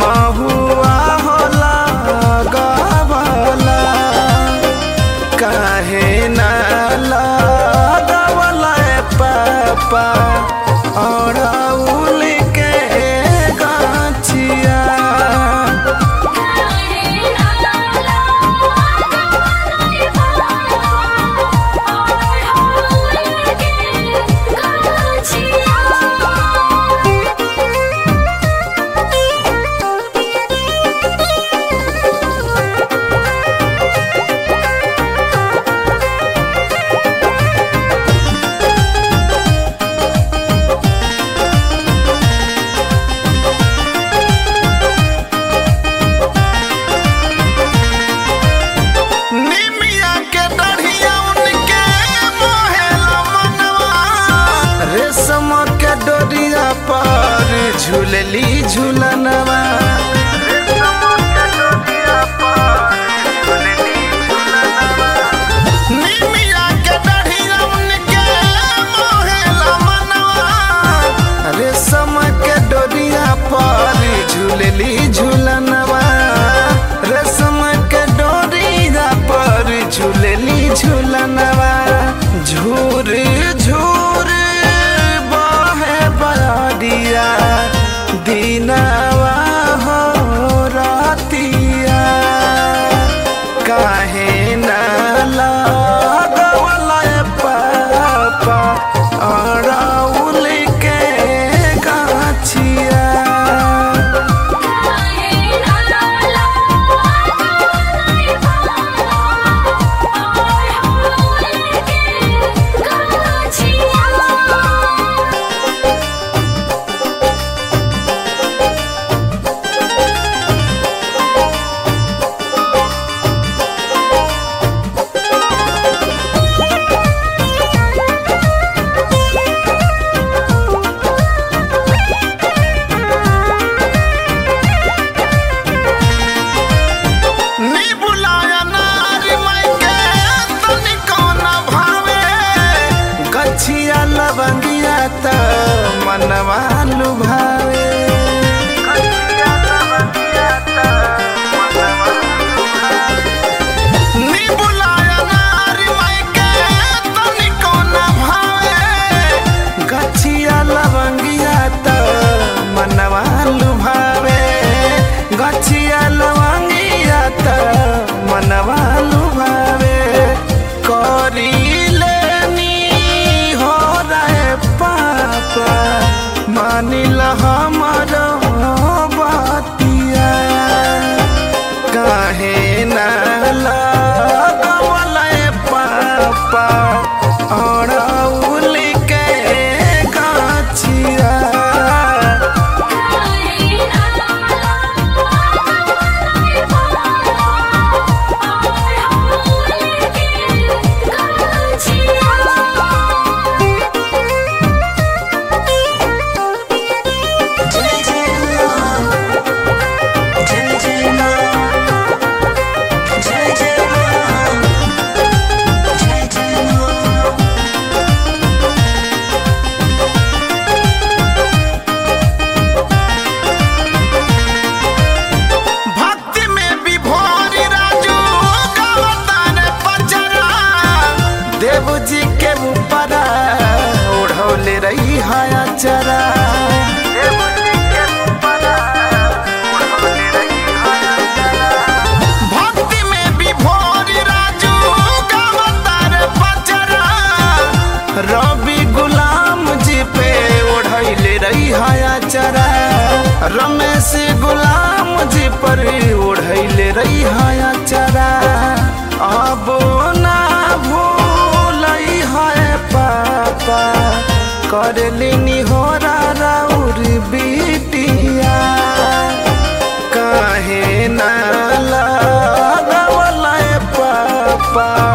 महुआ होला गवला काहे ना लगवला पापा अड़उल के गाछिया निमिया के डढ़िया उनके मोहेला मनवा रेशम के डोरिया पर झूलली झूलनवा निमिया के डढ़िया उनके मोहेला मनवा रेशम के डोरिया पर झूलली झूलनवा रेशम के डोरिया पर झूलली झूलनवा झूर झूर बहे बरिया दिनवा हो रातिया काहे ना लगवला पापा अड़उल के गाछिया नी बुलाया नारी मायके तनिको न भावे गछिया लवंगिया त मनवा लुभावे नी बुलाया नारी मायके तनिको न भावे गछिया लवंगिया त मनवा लुभावे गछिया लवंगिया त मनवा लुभावे करी लेनी हो रहे पापा मानिल हमर बतिया काहे ना लगवला पापा अड़उल के गाछिया जय जय मां जय जय मां जय जय मां जय जय मां भक्ति में विभोर राजू गावतार पचरा देव जी के ऊपर ओढ़ौले रही हाया चरा भक्ति में विभोर राजू गावतार पचरा रवि गुलाम जी पे ओढ़ैले रही हाया चरा रमेश गुलाम जी पर ओढ़ैले रही हाया चरा अब ना भूलई है पापा करलिनी हो राउर बिटिया काहे ना लगवला पापा